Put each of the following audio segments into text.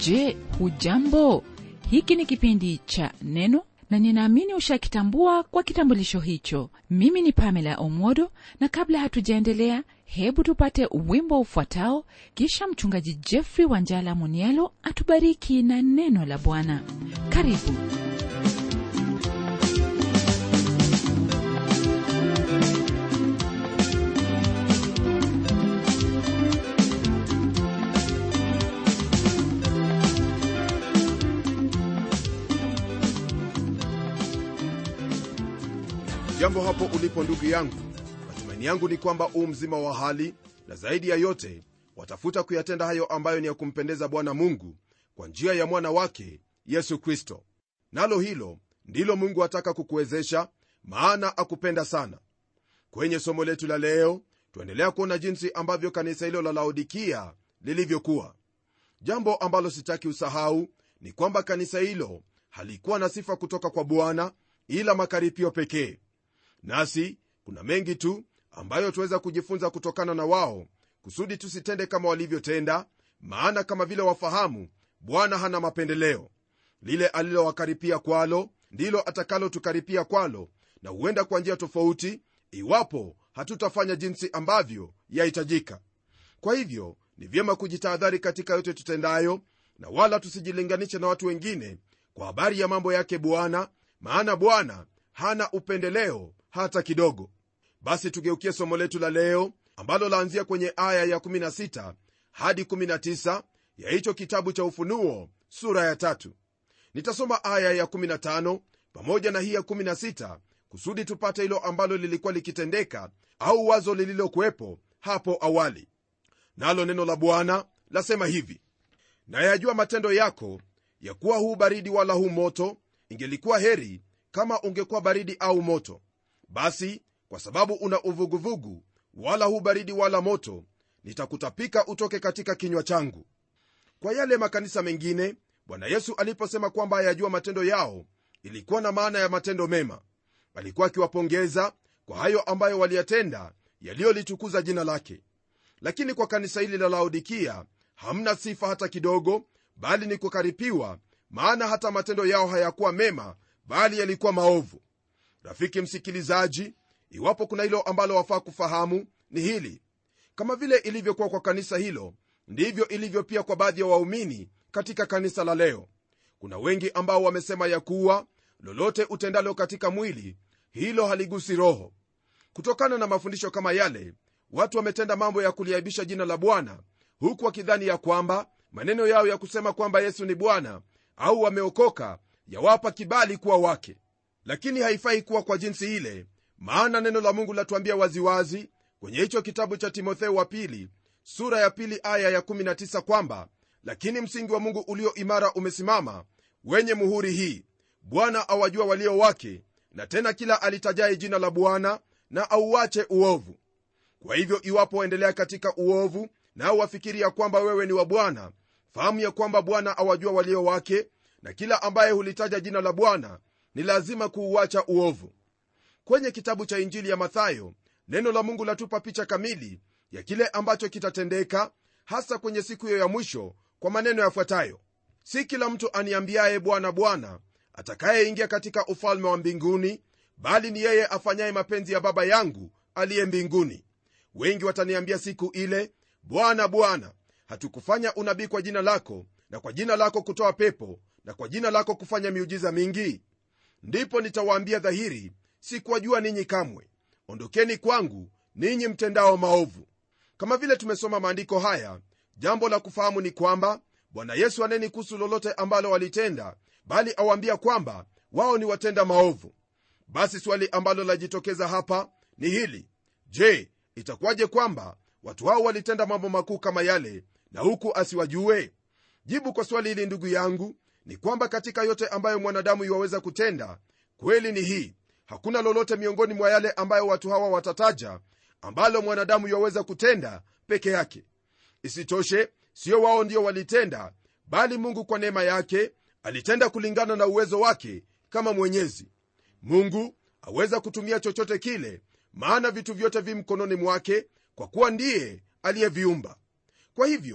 je hujambo hiki ni kipindi cha neno na ninaamini ushakitambua kwa kitambulisho hicho mimi ni pamela omodo na kabla hatujaendelea hebu tupate wimbo ufuatao kisha mchungaji jeffrey wanjala munielo atubariki na neno la bwana karibu jambo hapo ulipo ndugu yangu matumaini yangu ni kwamba uu mzima wa hali na zaidi ya yote watafuta kuyatenda hayo ambayo ni ya kumpendeza bwana mungu kwa njia ya mwana wake yesu kristo nalo hilo ndilo mungu ataka kukuwezesha maana akupenda sana kwenye somo letu la leo tuendelea kuona jinsi ambavyo kanisa hilo la laodikia lilivyokuwa jambo ambalo sitaki usahau ni kwamba kanisa hilo halikuwa na sifa kutoka kwa bwana ila makaripio pekee nasi kuna mengi tu ambayo tuweza kujifunza kutokana na wao kusudi tusitende kama walivyotenda maana kama vile wafahamu bwana hana mapendeleo lile alilowakaripia kwalo ndilo atakalotukaripia kwalo na huenda kwa njia tofauti iwapo hatutafanya jinsi ambavyo yahitajika kwa hivyo ni vyema kujitahadhari katika yote tutendayo na wala tusijilinganishe na watu wengine kwa habari ya mambo yake bwana maana bwana hana upendeleo hata kidogo basi tugeukie somo letu la leo ambalo laanzia kwenye aya ya 16 hadi 19 ya hicho kitabu cha ufunuo sura ya tatu nitasoma aya ya 15 pamoja na hii ya 16 kusudi tupate hilo ambalo lilikuwa likitendeka au wazo lililokuwepo hapo awali nalo neno la bwana lasema hivi nayajua matendo yako ya kuwa huu baridi wala huu moto ingelikuwa heri kama ungekuwa baridi au moto basi kwa sababu una uvuguvugu wala hu baridi wala moto nitakutapika utoke katika kinywa changu kwa yale makanisa mengine bwana yesu aliposema kwamba ayajua matendo yao ilikuwa na maana ya matendo mema alikuwa akiwapongeza kwa hayo ambayo waliyatenda yaliyolitukuza jina lake lakini kwa kanisa hili la laodikia hamna sifa hata kidogo bali ni kukaripiwa maana hata matendo yao hayakuwa mema bali yalikuwa maovu rafiki msikilizaji iwapo kuna hilo ambalo wafaa kufahamu ni hili kama vile ilivyokuwa kwa kanisa hilo ndivyo ilivyo pia kwa baadhi ya waumini katika kanisa la leo kuna wengi ambao wamesema ya kuwa lolote utendalo katika mwili hilo haligusi roho kutokana na mafundisho kama yale watu wametenda mambo ya kuliaibisha jina la bwana huku wakidhani ya kwamba maneno yao ya kusema kwamba yesu ni bwana au wameokoka yawapa kibali kuwa wake lakini haifai kuwa kwa jinsi ile maana neno la mungu latuambia waziwazi kwenye hicho kitabu cha timotheo wa pili sura ya pili aya ya19 kwamba lakini msingi wa mungu ulio imara umesimama wenye muhuri hii bwana awajua walio wake na tena kila alitajaye jina la bwana na auache uovu kwa hivyo iwapo waendelea katika uovu nao wafikiri ya kwamba wewe ni wa bwana fahamu ya kwamba bwana awajua walio wake na kila ambaye hulitaja jina la bwana ni lazima kuuacha uovu kwenye kitabu cha injili ya mathayo neno la mungu latupa picha kamili ya kile ambacho kitatendeka hasa kwenye siku hiyo ya mwisho kwa maneno yafuatayo si kila mtu aniambiaye bwana bwana atakayeingia katika ufalme wa mbinguni bali ni yeye afanyaye mapenzi ya baba yangu aliye mbinguni wengi wataniambia siku ile bwana bwana hatukufanya unabii kwa jina lako na kwa jina lako kutoa pepo na kwa jina lako kufanya miujiza mingi ndipo nitawaambia dhahiri sikuwajua ninyi kamwe ondokeni kwangu ninyi mtendao maovu kama vile tumesoma maandiko haya jambo la kufahamu ni kwamba bwana yesu aneni kuhusu lolote ambalo walitenda bali awaambia kwamba wao ni watenda maovu basi swali ambalo lajitokeza hapa ni hili je itakuwaje kwamba watu hao walitenda mambo makuu kama yale na huku asiwajue jibu kwa swali hili ndugu yangu ni kwamba katika yote ambayo mwanadamu iwaweza kutenda kweli ni hii hakuna lolote miongoni mwa yale ambayo watu hawa watataja ambalo mwanadamu iwaweza kutenda peke yake isitoshe sio wao ndio walitenda bali mungu kwa neema yake alitenda kulingana na uwezo wake kama mwenyezi mungu aweza kutumia chochote kile maana vitu vyote vi mkononi mwake kwa kuwa ndiye aliyeviumba kwa hivyo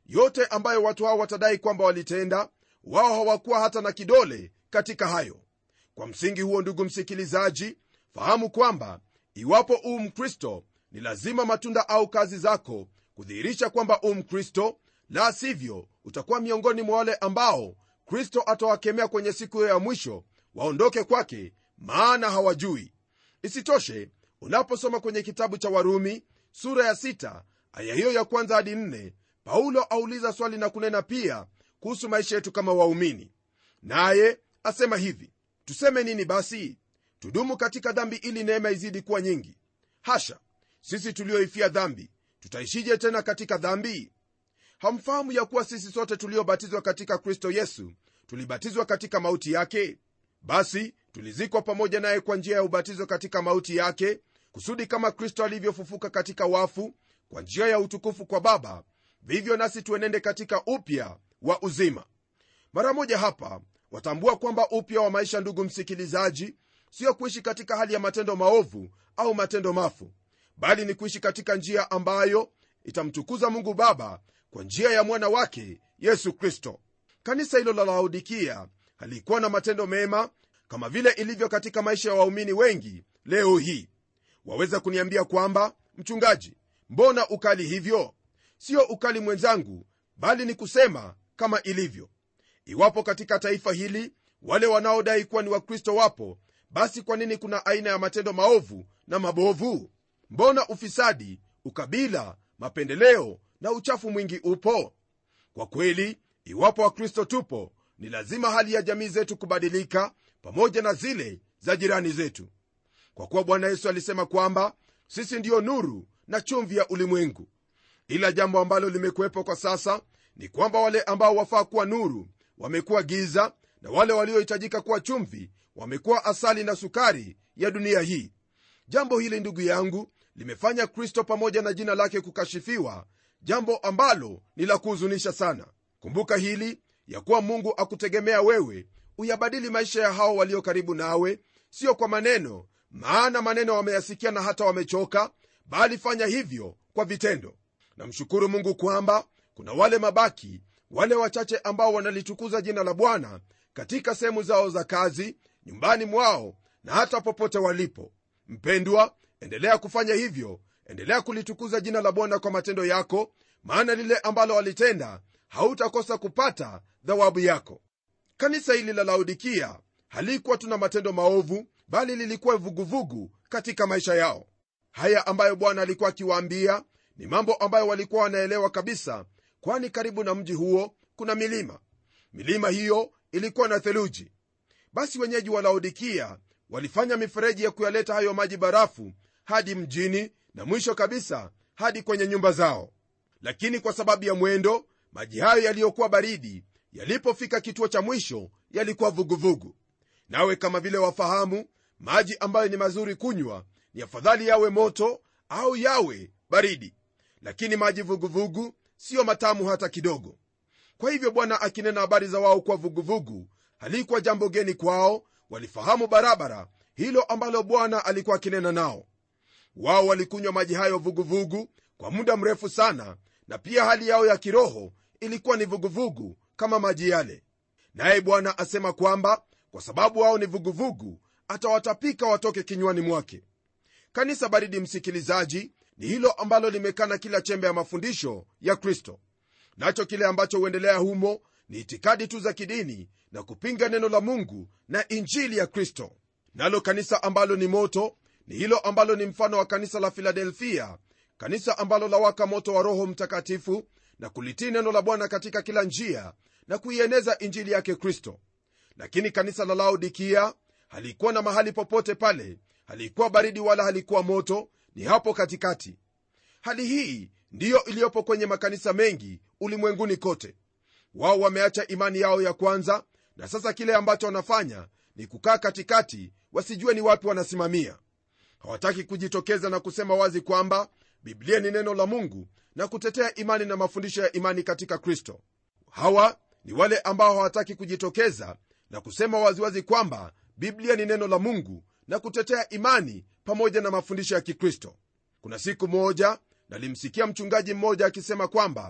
yote ambayo watu hao watadai kwamba walitenda wao hawakuwa hata na kidole katika hayo kwa msingi huo ndugu msikilizaji fahamu kwamba iwapo uu mkristo ni lazima matunda au kazi zako kudhihirisha kwamba uu mkristo la sivyo utakuwa miongoni mwa wale ambao kristo atawakemea kwenye siku hiyo ya mwisho waondoke kwake maana hawajui isitoshe unaposoma kwenye kitabu cha warumi sura ya sita, aya hiyo ya kwanza hadi nne, paulo auliza swali na kunena pia kuhusu maisha yetu kama waumini naye asema hivi tuseme nini basi tudumu katika dhambi ili neema izidi kuwa nyingi hasha sisi tulioifia dhambi tutaishije tena katika dhambi hamfahamu ya kuwa sisi sote tuliobatizwa katika kristo yesu tulibatizwa katika mauti yake basi tulizikwa pamoja naye kwa njia ya ubatizo katika mauti yake kusudi kama kristo alivyofufuka katika wafu kwa njia ya utukufu kwa baba vivyo nasi tuenende katika upya wa uzima mara moja hapa watambua kwamba upya wa maisha ndugu msikilizaji sio kuishi katika hali ya matendo maovu au matendo mafu bali ni kuishi katika njia ambayo itamtukuza mungu baba kwa njia ya mwana wake yesu kristo kanisa hilo la laodikia halikuwa na matendo mema kama vile ilivyo katika maisha ya waumini wengi leo hii waweza kuniambia kwamba mchungaji mbona ukali hivyo sio ukali mwenzangu bali ni kusema kama ilivyo iwapo katika taifa hili wale wanaodai kuwa ni wakristo wapo basi kwa nini kuna aina ya matendo maovu na mabovu mbona ufisadi ukabila mapendeleo na uchafu mwingi upo kwa kweli iwapo wakristo tupo ni lazima hali ya jamii zetu kubadilika pamoja na zile za jirani zetu kwa kuwa bwana yesu alisema kwamba sisi ndiyo nuru na chumvi ya ulimwengu ila jambo ambalo limekuwepo kwa sasa ni kwamba wale ambao wafaa kuwa nuru wamekuwa giza na wale waliohitajika kuwa chumvi wamekuwa asali na sukari ya dunia hii jambo hili ndugu yangu limefanya kristo pamoja na jina lake kukashifiwa jambo ambalo ni la kuhuzunisha sana kumbuka hili ya kuwa mungu akutegemea wewe uyabadili maisha ya hao walio karibu nawe sio kwa maneno maana maneno wameyasikia na hata wamechoka bali fanya hivyo kwa vitendo namshukuru mungu kwamba kuna wale mabaki wale wachache ambao wanalitukuza jina la bwana katika sehemu zao za kazi nyumbani mwao na hata popote walipo mpendwa endelea kufanya hivyo endelea kulitukuza jina la bwana kwa matendo yako maana lile ambalo walitenda hautakosa kupata dhawabu yako kanisa hili la laodikia halikuwa tuna matendo maovu bali lilikuwa vuguvugu katika maisha yao haya ambayo bwana alikuwa akiwaambia ni mambo ambayo walikuwa wanaelewa kabisa kwani karibu na mji huo kuna milima milima hiyo ilikuwa na theluji basi wenyeji wa laodikia walifanya mifereji ya kuyaleta hayo maji barafu hadi mjini na mwisho kabisa hadi kwenye nyumba zao lakini kwa sababu ya mwendo maji hayo yaliyokuwa baridi yalipofika kituo cha mwisho yalikuwa vuguvugu nawe kama vile wafahamu maji ambayo ni mazuri kunywa ni afadhali yawe moto au yawe baridi lakini maji vuguvugu siyo matamu hata kidogo kwa hivyo bwana akinena habari za wao kuwa vuguvugu halikuwa jambo geni kwao walifahamu barabara hilo ambalo bwana alikuwa akinena nao wao walikunywa maji hayo vuguvugu kwa muda mrefu sana na pia hali yao ya kiroho ilikuwa ni vuguvugu kama maji yale naye bwana asema kwamba kwa sababu wao ni vuguvugu atawatapika watoke kinywani mwake kanisa baridi msikilizaji ni hilo ambalo limekana kila chembe ya mafundisho ya kristo nacho kile ambacho huendelea humo ni itikadi tu za kidini na kupinga neno la mungu na injili ya kristo nalo kanisa ambalo ni moto ni hilo ambalo ni mfano wa kanisa la filadelfia kanisa ambalo lawaka moto wa roho mtakatifu na kulitii neno la bwana katika kila njia na kuieneza injili yake kristo lakini kanisa la laodikia halikuwa na mahali popote pale halikuwa baridi wala halikuwa moto ni hapo katikati hali hii ndiyo iliyopo kwenye makanisa mengi ulimwenguni kote wao wameacha imani yao ya kwanza na sasa kile ambacho wanafanya ni kukaa katikati wasijue ni wapi wanasimamia hawataki kujitokeza na kusema wazi kwamba biblia ni neno la mungu na kutetea imani na mafundisho ya imani katika kristo hawa ni wale ambao hawataki kujitokeza na kusema waziwazi kwamba biblia ni neno la mungu na kutetea imani pamoja na mafundisho ya kikristo kuna siku moja nalimsikia mchungaji mmoja akisema kwamba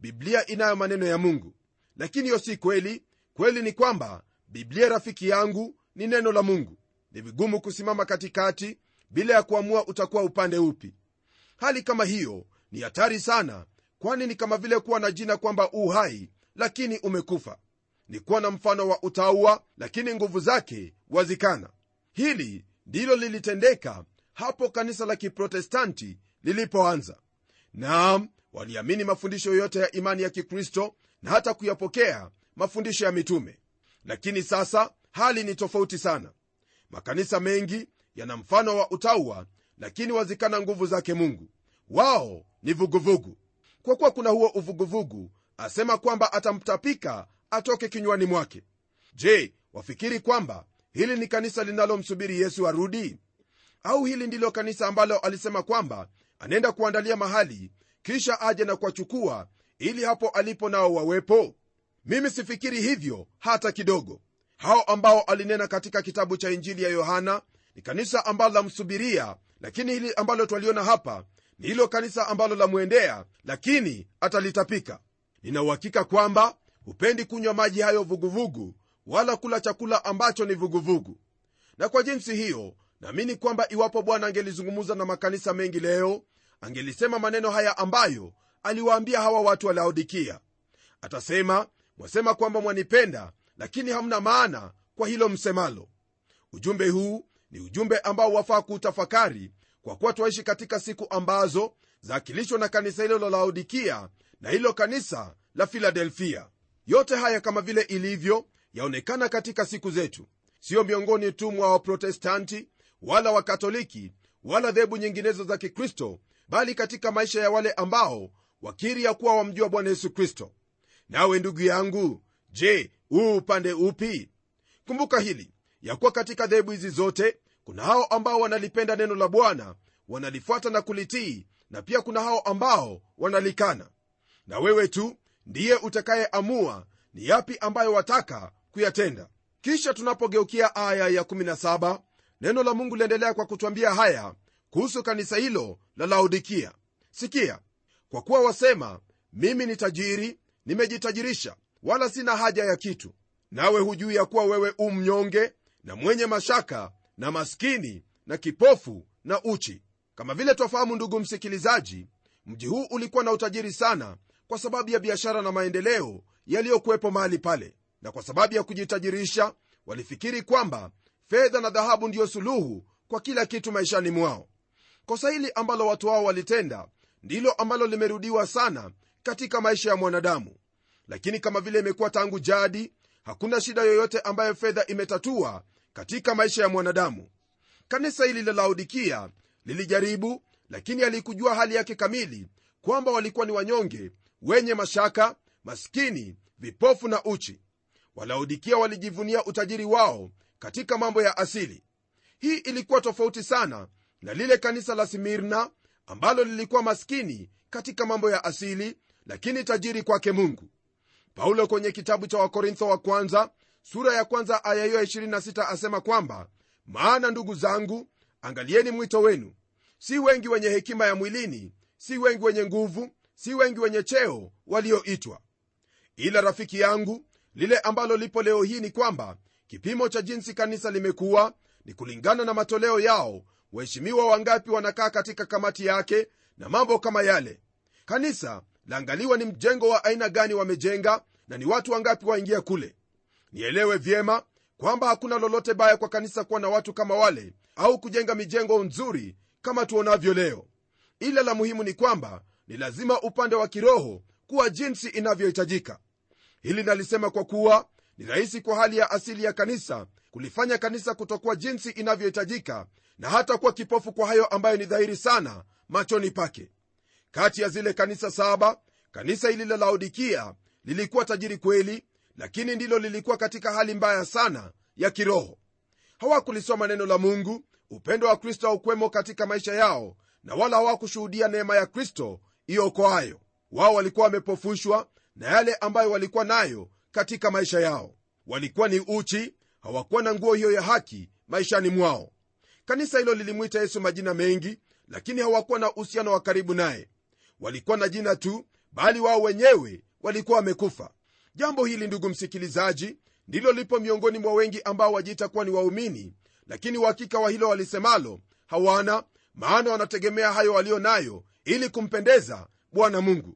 biblia inayo maneno ya mungu lakini hiyo si kweli kweli ni kwamba biblia rafiki yangu ni neno la mungu ni vigumu kusimama katikati bila ya kuamua utakuwa upande upi hali kama hiyo ni hatari sana kwani ni kama vile kuwa na jina kwamba u hai lakini umekufa ni kuwa na mfano wa utaua lakini nguvu zake wazikana hili ndilo lilitendeka hapo kanisa la kiprotestanti lilipoanza naam waliamini mafundisho yote ya imani ya kikristo na hata kuyapokea mafundisho ya mitume lakini sasa hali ni tofauti sana makanisa mengi yana mfano wa utaua lakini wazikana nguvu zake mungu wao ni vuguvugu kwa kuwa kuna huo uvuguvugu asema kwamba atamtapika atoke kinywani mwake je wafikiri kwamba hili ni kanisa linalomsubiri yesu arudi au hili ndilo kanisa ambalo alisema kwamba anaenda kuandalia mahali kisha aje na kuwachukua ili hapo alipo nao wawepo mimi sifikiri hivyo hata kidogo hao ambao alinena katika kitabu cha injili ya yohana ni kanisa ambalo lamsubiria lakini hili ambalo twaliona hapa ni hilo kanisa ambalo lamwendea lakini atalitapika ninauhakika kwamba hupendi kunywa maji hayo vuguvugu wala kula chakula ambacho ni vuguvugu na kwa jinsi hiyo naamini kwamba iwapo bwana angelizungumza na makanisa mengi leo angelisema maneno haya ambayo aliwaambia hawa watu wa laodikia atasema mwasema kwamba mwanipenda lakini hamna maana kwa hilo msemalo ujumbe huu ni ujumbe ambao wafaa kuutafakari kwa kuwa twaishi katika siku ambazo zaakilishwa na kanisa hilo la laodikia na hilo kanisa la filadelfia yote haya kama vile ilivyo yaonekana katika siku zetu siyo miongoni tu mwa waprotestanti wala wakatoliki wala dhehebu nyinginezo za kikristo bali katika maisha ya wale ambao wakiri ya kuwa wamjua bwana yesu kristo nawe ndugu yangu je huu upande upi kumbuka hili ya kuwa katika dhehebu hizi zote kuna hao ambao wanalipenda neno la bwana wanalifuata na kulitii na pia kuna hao ambao wanalikana na wewe tu ndiye utakayeamua ni yapi ambayo wataka kuyatenda kisha tunapogeukia aya ya 17 neno la mungu liendelea kwa kutwambia haya kuhusu kanisa hilo la laodikia sikia kwa kuwa wasema mimi ni tajiri nimejitajirisha wala sina haja ya kitu nawe hujui ya kuwa wewe u mnyonge na mwenye mashaka na maskini na kipofu na uchi kama vile twafahamu ndugu msikilizaji mji huu ulikuwa na utajiri sana kwa sababu ya biashara na maendeleo yaliyokuwepo mahali pale na kwa sababu ya kujitajirisha walifikiri kwamba fedha na dhahabu ndiyo suluhu kwa kila kitu maishani mwao kosa hili ambalo watu hao walitenda ndilo ambalo limerudiwa sana katika maisha ya mwanadamu lakini kama vile imekuwa tangu jadi hakuna shida yoyote ambayo fedha imetatua katika maisha ya mwanadamu kanisa hili la laodikia lilijaribu lakini alikujua hali yake kamili kwamba walikuwa ni wanyonge wenye mashaka maskini vipofu na uchi walaodikia walijivunia utajiri wao katika mambo ya asili hii ilikuwa tofauti sana na lile kanisa la simirna ambalo lilikuwa maskini katika mambo ya asili lakini tajiri kwake mungu paulo kwenye kitabu cha wakorintho wa kwanza sura ya kwanza aya hiyo 26 asema kwamba maana ndugu zangu angalieni mwito wenu si wengi wenye hekima ya mwilini si wengi wenye nguvu si wengi wenye cheo walioitwa ila rafiki yangu lile ambalo lipo leo hii ni kwamba kipimo cha jinsi kanisa limekuwa ni kulingana na matoleo yao waheshimiwa wangapi wanakaa katika kamati yake na mambo kama yale kanisa laangaliwa ni mjengo wa aina gani wamejenga na ni watu wangapi waingia kule nielewe vyema kwamba hakuna lolote baya kwa kanisa kuwa na watu kama wale au kujenga mijengo nzuri kama tuonavyo leo ila la muhimu ni kwamba ni lazima upande wa kiroho kuwa jinsi inavyohitajika hili nalisema kwa kuwa ni rahisi kwa hali ya asili ya kanisa kulifanya kanisa kutokuwa jinsi inavyohitajika na hata kuwa kipofu kwa hayo ambayo ni dhahiri sana machoni pake kati ya zile kanisa saba kanisa hili la laodikia lilikuwa tajiri kweli lakini ndilo lilikuwa katika hali mbaya sana ya kiroho hawakulisoma neno la mungu upendo wa kristo haukwemo katika maisha yao na wala hawakushuhudia neema ya kristo iokoayo wao walikuwa wamepofushwa na yale ambayo walikuwa nayo katika maisha yao walikuwa ni uchi hawakuwa na nguo hiyo ya haki maishani mwao kanisa hilo lilimwita yesu majina mengi lakini hawakuwa na uhusiano wa karibu naye walikuwa na jina tu bali wao wenyewe walikuwa wamekufa jambo hili ndugu msikilizaji ndilo lipo miongoni mwa wengi ambao wajiita kuwa ni waumini lakini uhakika wa hilo walisemalo hawana maana wanategemea hayo walio nayo ili kumpendeza bwana mungu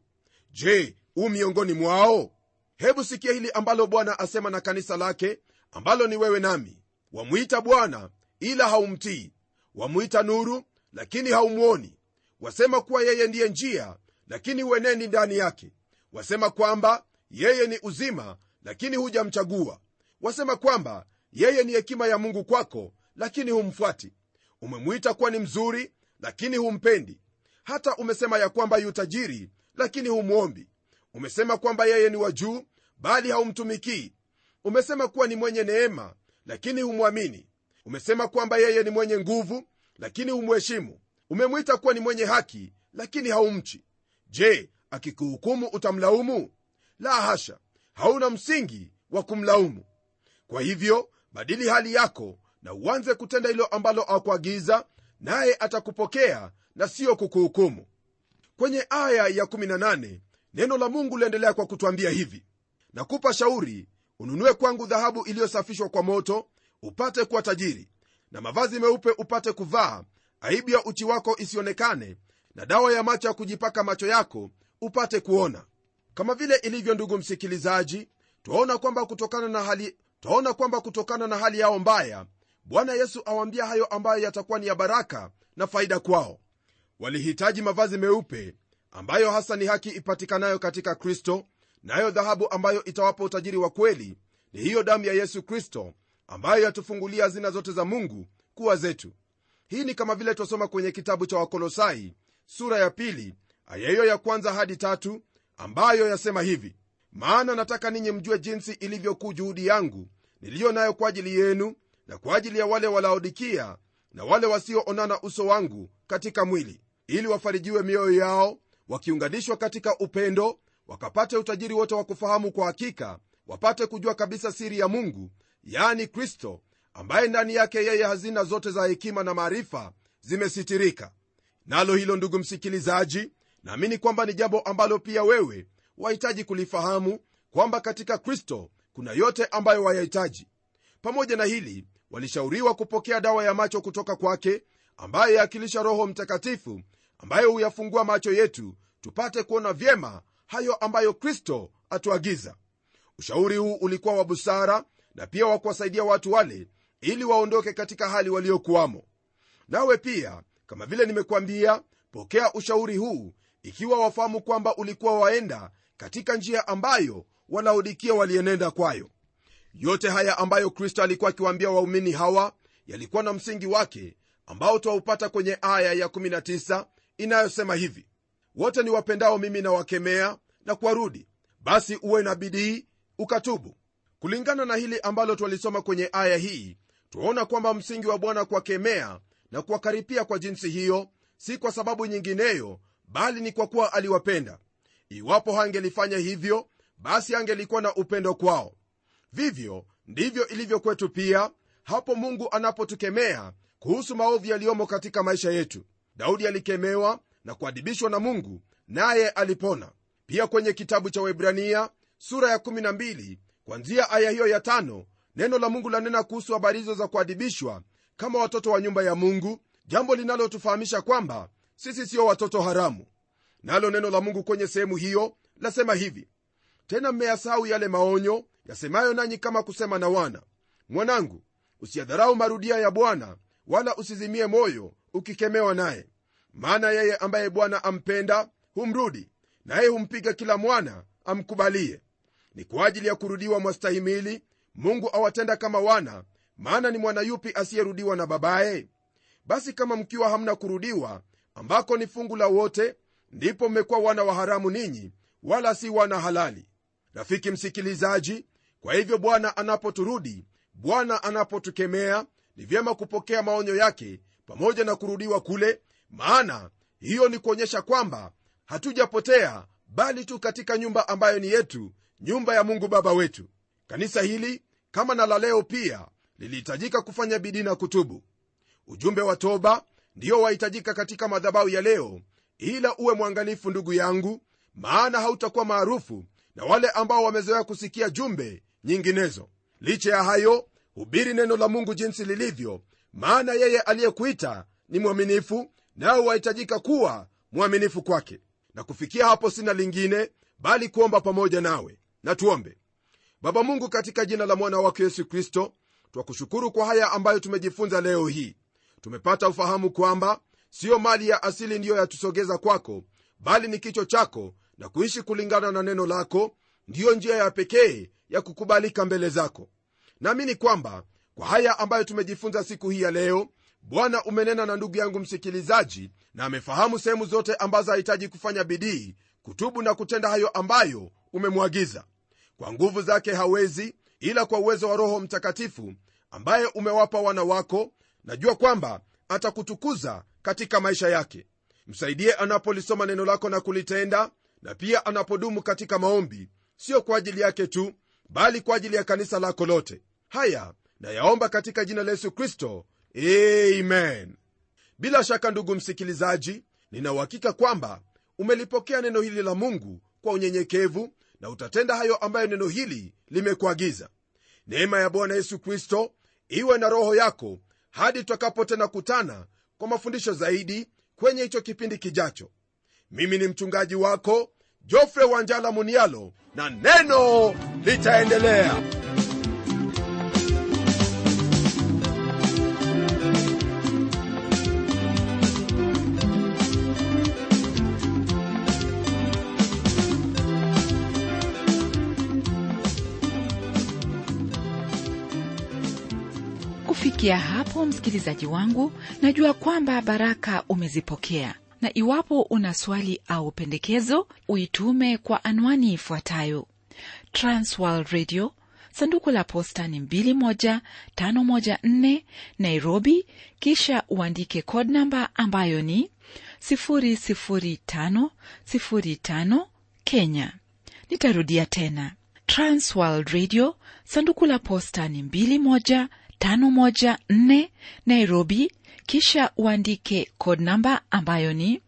je u miongoni mwao hebu sikia hili ambalo bwana asema na kanisa lake ambalo ni wewe nami wamwita bwana ila haumtii wamwita nuru lakini haumwoni wasema kuwa yeye ndiye njia lakini huenendi ndani yake wasema kwamba yeye ni uzima lakini hujamchagua wasema kwamba yeye ni hekima ya mungu kwako lakini humfuati umemwita kuwa ni mzuri lakini humpendi hata umesema ya kwamba yu tajiri lakini humwombi umesema kwamba yeye ni wa juu bali haumtumikii umesema kuwa ni mwenye neema lakini humwamini umesema kwamba yeye ni mwenye nguvu lakini humheshimu umemwita kuwa ni mwenye haki lakini haumchi je akikuhukumu utamlaumu la hasha hauna msingi wa kumlaumu kwa hivyo badili hali yako na uanze kutenda hilo ambalo akuagiza naye atakupokea na siyo kukuhukumu kwenye aya ya 18 neno la mungu liendelea kwa kutwambia hivi nakupa shauri ununue kwangu dhahabu iliyosafishwa kwa moto upate kuwa tajiri na mavazi meupe upate kuvaa aibu ya uchi wako isionekane na dawa ya macho ya kujipaka macho yako upate kuona kama vile ilivyo ndugu msikilizaji twaona kwamba kutokana na hali twaona kwamba kutokana na hali yao mbaya bwana yesu awambia hayo ambayo yatakuwa ni ya baraka na faida kwao walihitaji mavazi meupe ambayo hasa ni haki ipatikanayo katika kristo nayo dhahabu ambayo itawapa utajiri wa kweli ni hiyo damu ya yesu kristo ambayo yatufungulia hazina zote za mungu kuwa zetu hii ni kama vile twasoma kwenye kitabu cha wakolosai sura ya pili aya hiyo ya kwanza hadi tatu ambayo yasema hivi maana nataka ninyi mjue jinsi ilivyokuu juhudi yangu niliyo nayo kwa ajili yenu na kwa ajili ya wale walaodikia na wale wasioonana uso wangu katika mwili ili wafarijiwe mioyo yao wakiunganishwa katika upendo wakapate utajiri wote wa kufahamu kwa hakika wapate kujua kabisa siri ya mungu yaani kristo ambaye ndani yake yeye hazina zote za hekima na maarifa zimesitirika nalo hilo ndugu msikilizaji naamini kwamba ni jambo ambalo pia wewe wahitaji kulifahamu kwamba katika kristo kuna yote ambayo wayahitaji pamoja na hili walishauriwa kupokea dawa ya macho kutoka kwake ambaye yaakilisha roho mtakatifu ambayo huyafungua macho yetu tupate kuona vyema hayo ambayo kristo atuagiza ushauri huu ulikuwa wa busara na pia wa kuwasaidia watu wale ili waondoke katika hali waliokuwamo nawe pia kama vile nimekuambia pokea ushauri huu ikiwa wafahamu kwamba ulikuwa waenda katika njia ambayo walaodikia walienenda kwayo yote haya ambayo kristo alikuwa akiwaambia waumini hawa yalikuwa na msingi wake ambao twaupata kwenye aya ya 19 inayosema hivi wote ni wapendao mimi na wakemea na kuwarudi basi uwe na bidii ukatubu kulingana na hili ambalo twalisoma kwenye aya hii twaona kwamba msingi wa bwana kuwakemea na kuwakaripia kwa jinsi hiyo si kwa sababu nyingineyo bali ni kwa kuwa aliwapenda iwapo hangelifanya hivyo basi angelikuwa na upendo kwao vivyo ndivyo ilivyo kwetu pia hapo mungu anapotukemea kuhusu maovu yaliyomo katika maisha yetu daudi alikemewa na kuadibishwa na mungu naye alipona pia kwenye kitabu cha webrania sura ya 12 kwanzia aya hiyo ya tano neno la mungu lanena kuhusu habari hizo za kuadibishwa kama watoto wa nyumba ya mungu jambo linalotufahamisha kwamba sisi sio watoto haramu nalo neno la mungu kwenye sehemu hiyo lasema hivi tena mmeyasahau yale maonyo yasemayo nanyi kama kusema na wana mwanangu usiyadharau marudia ya bwana wala usizimie moyo ukikemewa naye maana yeye ambaye bwana ampenda humrudi naye humpiga kila mwana amkubalie ni kwa ajili ya kurudiwa mwastahimili mungu awatenda kama wana maana ni mwana yupi asiyerudiwa na babaye basi kama mkiwa hamna kurudiwa ambako ni fungu la wote ndipo mmekuwa wana wa haramu ninyi wala si wana halali rafiki msikilizaji kwa hivyo bwana anapoturudi bwana anapotukemea ni vyema kupokea maonyo yake pamoja na kurudiwa kule maana hiyo ni kuonyesha kwamba hatujapotea bali tu katika nyumba ambayo ni yetu nyumba ya mungu baba wetu kanisa hili kama na la leo pia lilihitajika kufanya bidii na kutubu ujumbe wa toba ndiyo wahitajika katika madhabahu ya leo ila uwe mwangalifu ndugu yangu maana hautakuwa maarufu na wale ambao wamezoea kusikia jumbe nyinginezo licha ya hayo hubiri neno la mungu jinsi lilivyo maana yeye aliyekuita ni mwaminifu nawe wahitajika kuwa mwaminifu kwake na kufikia hapo sina lingine bali kuomba pamoja nawe na tuombe baba mungu katika jina la mwana wako yesu kristo twakushukuru kwa haya ambayo tumejifunza leo hii tumepata ufahamu kwamba siyo mali ya asili ndiyo yatusogeza kwako bali ni kicho chako na kuishi kulingana na neno lako ndiyo njia ya pekee ya kukubalika mbele zako naamini kwamba kwa haya ambayo tumejifunza siku hii ya leo bwana umenena na ndugu yangu msikilizaji na amefahamu sehemu zote ambazo hahitaji kufanya bidii kutubu na kutenda hayo ambayo umemwagiza kwa nguvu zake hawezi ila kwa uwezo wa roho mtakatifu ambaye umewapa wana wako najua kwamba atakutukuza katika maisha yake msaidie anapolisoma neno lako na kulitenda na pia anapodumu katika maombi sio kwa ajili yake tu bali kwa ajili ya kanisa lako lote haya nayaomba katika jina la yesu kristo amen bila shaka ndugu msikilizaji ninauhakika kwamba umelipokea neno hili la mungu kwa unyenyekevu na utatenda hayo ambayo neno hili limekuagiza neema ya bwana yesu kristo iwe na roho yako hadi tutakapo tena kutana kwa mafundisho zaidi kwenye hicho kipindi kijacho mimi ni mchungaji wako jofre wanjala munialo na neno litaendelea kufikia hapo msikilizaji wangu najua kwamba baraka umezipokea na iwapo una swali au pendekezo uitume kwa anwani ifuatayo transworld radio sanduku la posta ni 21514 nairobi kisha uandike code namba ambayo ni 00505 kenya nitarudia tena transworld radio sanduku la posta ni 21 514 Nairobi, kisha uandike code namba ambayo ni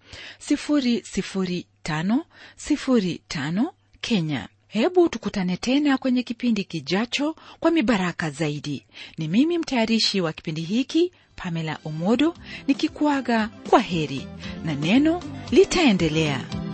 00505 Kenya. Hebu tukutane tena kwenye kipindi kijacho kwa mibaraka zaidi. Ni mimi mtayarishi wa kipindi hiki Pamela Omodo nikikuaga kwa heri na neno litaendelea.